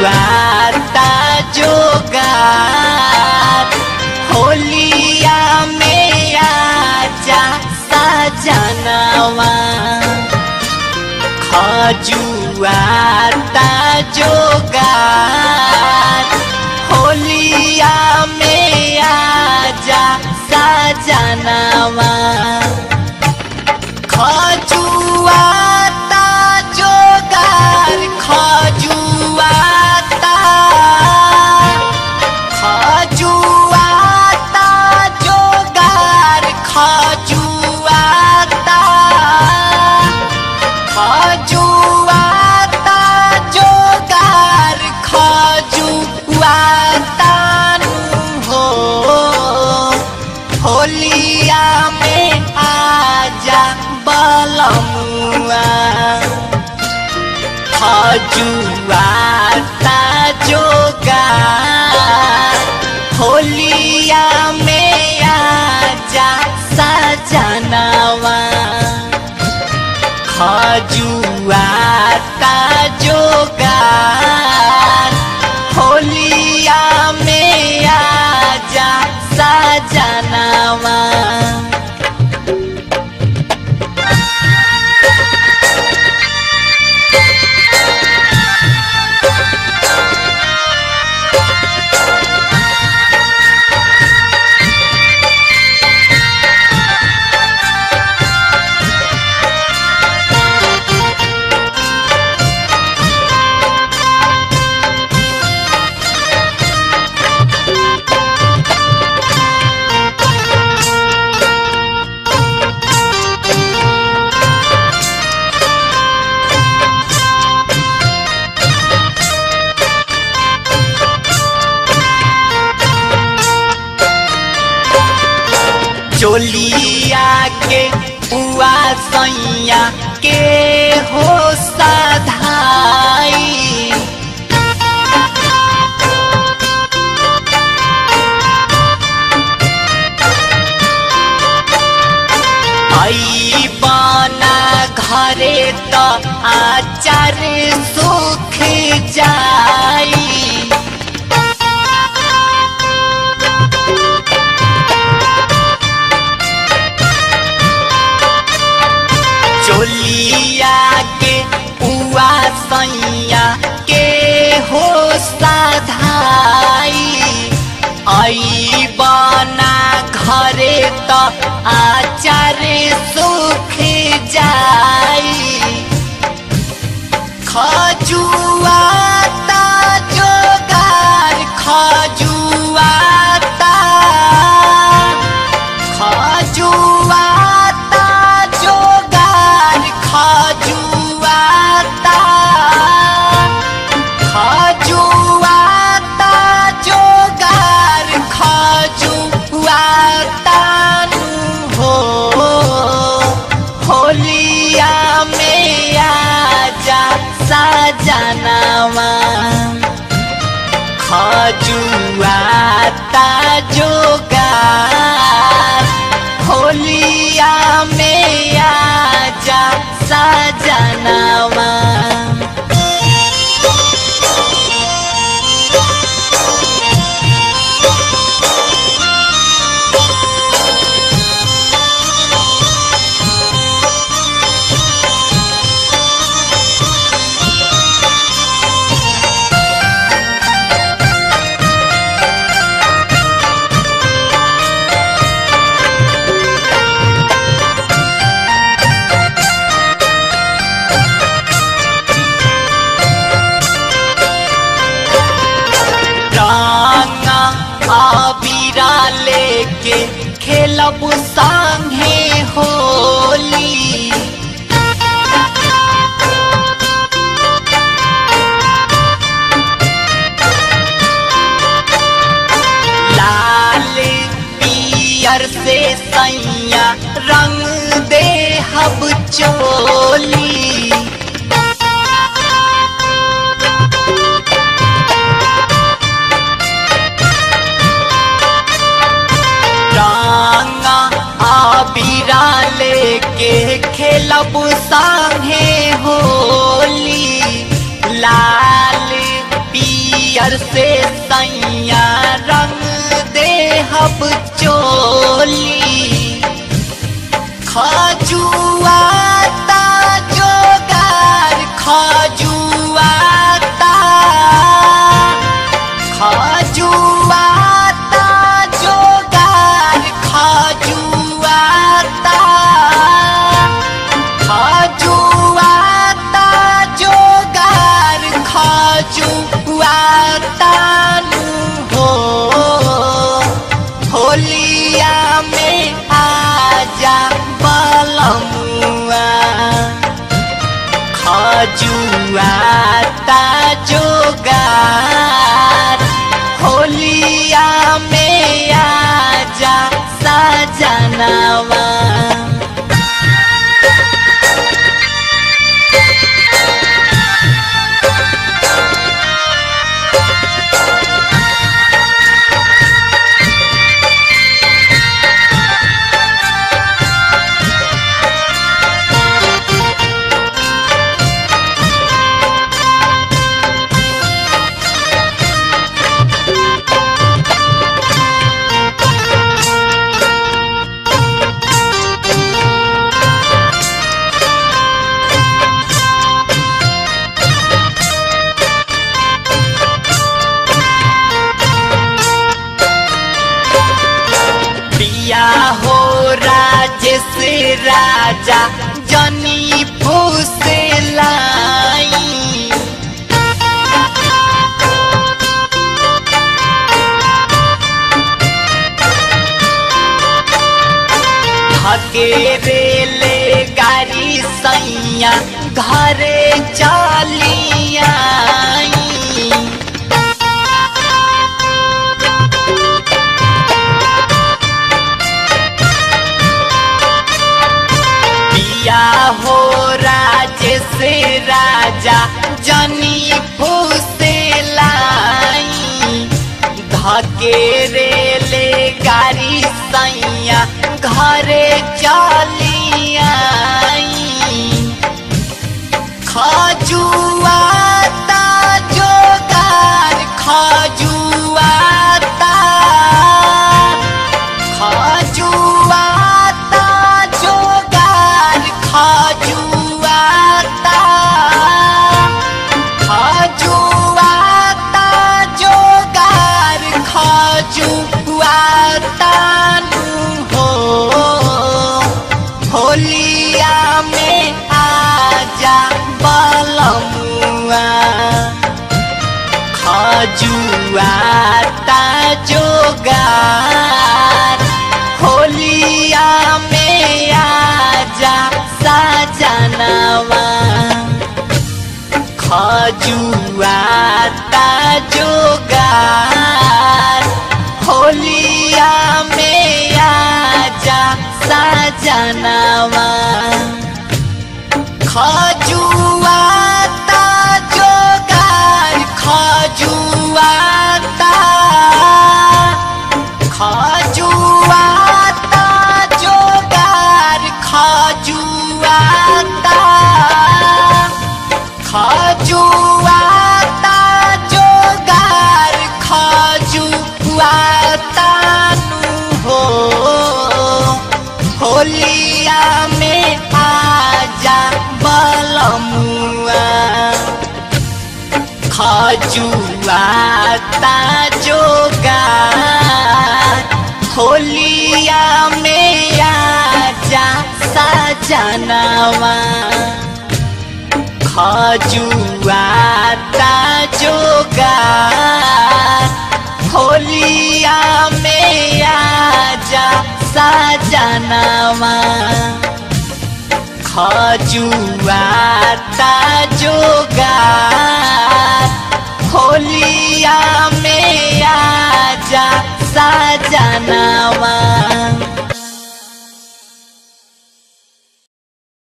जुआता जोगार होलिया में आजा सजनवा खजुआता जोगार होलिया में आजा सजनवा खजुआता जोगार खजुआता खजुआता जोगार खजुआता खजुआता जोगार खजुआता नु हो होलिया में आजा बलमुआ खजुआता जोगार होलिया में आजा सजनवा खजुआता जोगार होलिया में आजा सजनवा चोलिया के बुआ सैया के हो सधाई आई बना घरे त आचार सुख जाई चोलिया के पुआ सैया के हो सधाई आई बना घरे त आचार सुख जाई खजुआता जोगार खजुआता खजुआता जोगार खजुआता खजुआता जोगार खजुआता नु हो होलिया में आजा सजनवा खजुआता जोगार होलिया में आजा सजनवा रंगा अबीरा लेके खेलब संगे होली लाल पियर से सैया रंग दे हब चोली रंगा पियर से सैया रंग दे हब चोली खजुआता जोगार खजुआता खजुआता जोगार खजुआता खजुआता जोगार खजुआता नु हो होलिया में आजा बलमुआ खजुआता जोगार होलिया में आजा सजनवा प्रिया हो राजेश राजा जनी फूसे लाई हकेरे ले गाड़ी सैया घरे चलिया पिया हो राजेश राजा जनी फूसे लाई धकेरे ले गाड़ी सैया घरे चलिया खजुआता जोगार खजुआता खजुआता जोगार खजुआता खजुआता जोगार खजुआता नु हो होलिया में आजा बलमुआ खजुआता जोगार होलिया में आजा सजनवा खजुआता जोगार होलिया में आजा सजनवा खजुआता जोगार खजुआता खजुआता जोगार खजुआता खजुआता जोगार खजुआता नु हो होलिया में आजा बलमुआ खजुआता जोगार होलिया में आजा सजनवा खजुआता जोगार होलिया में आजा सजनवा खजुआता